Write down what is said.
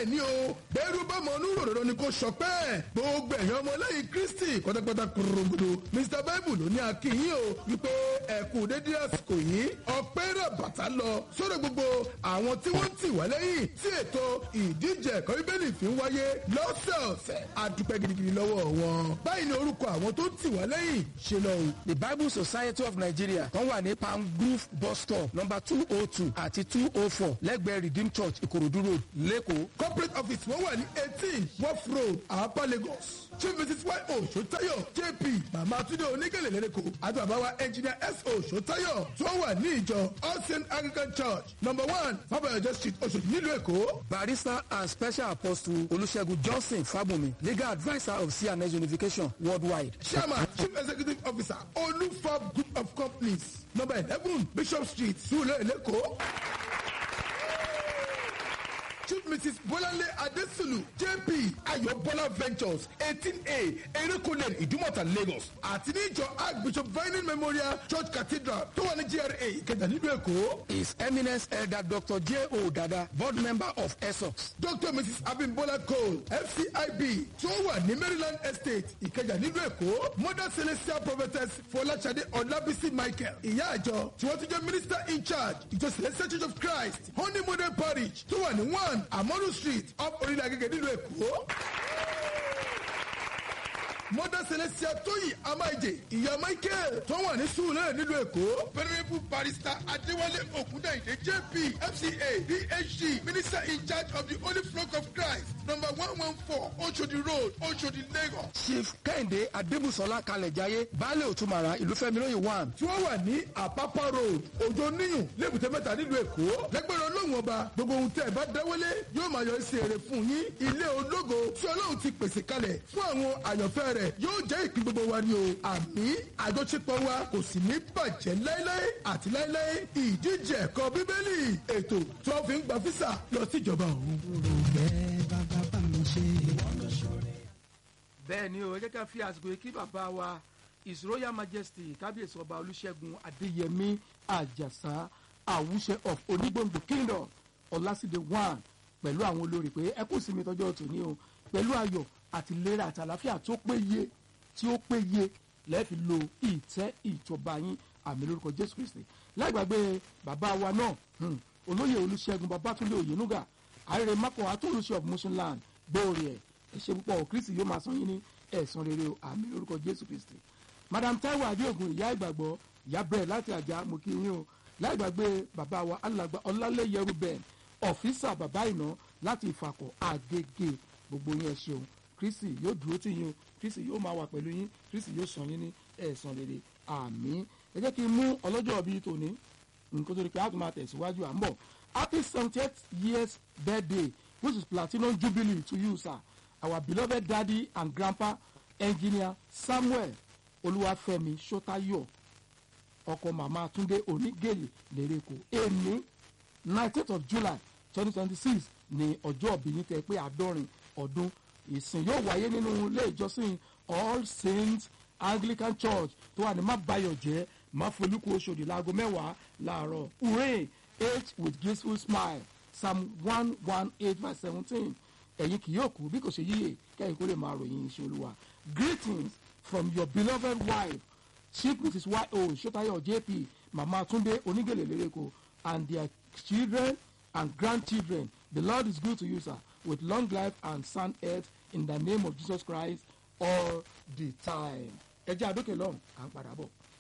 bẹ́ẹ̀ ni o bẹ́ẹ̀rù bá mọ onú ròròrò ni kò sọ pé gbogbo ẹ̀yàn ọmọlẹ́yìn kristi pátápátá kúròǹgbòdò mr bible ló ní akínyìn o wípé ẹ̀kú dédé àsìkò yìí ọpẹ́ rẹ̀ bàtà lọ sórí gbogbo àwọn tí wọ́n ti wá lẹ́yìn tí ètò ìdíje ẹ̀kọ́ bíbélì fi ń wáyé lọ́sẹ̀ọ̀sẹ̀ àdúpẹ́ gidigidi lọ́wọ́ wọn báyìí ni orúkọ àwọn tó ti wá lẹ́yìn ṣe lọ o. the bible society of nigeria kan wà ní palm grove bus stop number two oh two àti two oh four lẹ́gbẹ̀ẹ́ redeem church ìkòròdú road lẹ́kọ̀ọ́. corporate office wọ́n wà ní eighteen wharf road àpá lagos chief mrs y o sotayo jp mama tunde onígèlè lẹ́rẹ̀kọ́ àti bàbá wa engineer s o sotayo tó wà ní ìjọ all saint anglican church number one fabayọjọ street oṣooṣi nílùú èkó. barrister and special apostle olùṣègùn johnson fábùnmi legal adviser of cns unification worldwide. chairman chief executive officer olufab group of companies number eleven bishop street sule lẹ́kọ̀ọ́. chief mrs bọ́láńlé adésùlù jp ayọ̀bọ́lá ventures eighteen a erékùnlé ìdúmọ̀tà lagos àti níjọ archbishop vining memorial church cathedral tó wà ní gra ìkẹjà nílùú èkó. his eminence elder dr j o dada board member of esox. dr mrs abimbola cole fcib tó wà ní maryland estate ìkẹjà nílùú èkó mother celestial prophetess fọláṣadé ọlábísí michael ìyá àjọ tí wọ́n tún jẹ́ minister in charge ìjọ celestial church of christ honey model parish tó wà ní one amonu street up orílẹ̀ agége nílùú èkó mother celestia tóyì amáìjè ìyá michael tó wà ní sùúrẹ́ nílùú èkó venerable barrister adéwálé ògúndàyìndé jp fca phd minister in charge of the holy flock of christ number one one four oshodi road oshodi lagos. chief kẹ́hìndé adébùsọ̀lá kalẹ̀jáyé baálé òtúmọ̀ra ìlúfẹ́mi lóye one. tí wọ́n wà ní àpápá road òjò níyùn lébùté mẹ́ta nílùú èkó lẹ́gbẹ̀rún ọlọ́run ọba gbogbo ohun tẹ́ ẹ bá dáwọ́lé yóò máa yọ sí èrè fún yín ilé ológo tí ọlọ́run ti pèsè kalẹ̀ fún àwọn àyànfẹ́ rẹ̀ yóò jẹ́ ìpín gbogbo wa ni o àmì àjọṣepọ̀ wa kò sì ní bàjẹ́ láéláé àti láéláé ìdíje ẹ̀kọ́ bíbélì ètò tí wọ́n fi ń gba físà lọ síjọba òun. bẹ́ẹ̀ ni o ẹ jẹ́ ká fi àsìkò yìí kí bàbá wa his royal majesty kábíyèsí ọba olùṣègùn adéyẹmí àjàsá àwùṣe of onígbòǹgbò kingdom ọlásìdè one pẹ̀lú àwọn olórí pé ẹ kú sinmi tọjọ́ tòní o pẹ̀lú ayọ̀ àti ìlera àti àlàáfíà tó péye tí ó péye lẹ́ẹ̀fi lo ìtẹ́ ìjọba yín àmì lórúkọ jésù kristi láìgbàgbé bàbá wa náà hmm, olóyè olùṣègùn babatunde òyenuga àrèrè mako atolùṣe of muslim land gbóòrè ẹ̀ ẹ ṣe púpọ̀ o kristi yóò máa san yín ní ẹ̀sán rere o àmì lórúkọ jésù kristi madam taiwo adéògùn ìyá ìgbàgbọ́ ìyá bẹ́ẹ̀ láti àjà mo kí yín o láìgbàgbé bàbá wa alàgbà ọlálẹ́yẹrú bẹ́ẹ̀ ọ̀fíìsà bàbá ìná láti ìfàkọ̀ àgègè gbogbo yín ẹ ṣeun kristi yóò dúró tì yín o kristi yóò máa wà pẹ̀lú yín kristi yóò san yín ní ẹ̀sán rere àmì ẹ jẹ́ kí n mú ọlọ́jọ́ bíi tòní nǹkan tó di pé a tún máa tẹ̀síwájú à ń bọ̀ happy seventieth years birthday which is platinum jubilee to you sir our beloved daddy and grandpa engineer samuel olúwàfẹ́mi sotayo ọkọ màmá túndé onígèlè lérèkó èmi nineteenth of july twenty twenty six ní ọjọ́ ìbíní tẹ pé àádọ́rin ọdún ìsìn yóò wáyé nínú ilé ìjọsìn all saints anglican church tó wà ní mábàyọ̀jẹ́ máfolúkú oṣòdì láago mẹ́wàá láàárọ̀ hooray age with graceful smile psalm one one eight verse seventeen ẹ̀yin kì yóò kú bí kò ṣe yíyè kẹ́yìn kó lè máa ròyìn iṣẹ́ olúwa greetings from your beloved wife chief mrs yo sotayo jp mama tunde onigele lereko and their children and grandchildren the lord is good to you sir with long life and sound health in the name of jesus christ all the time ẹ jẹ́ àdókè lọ́hùn à ń padà bọ̀.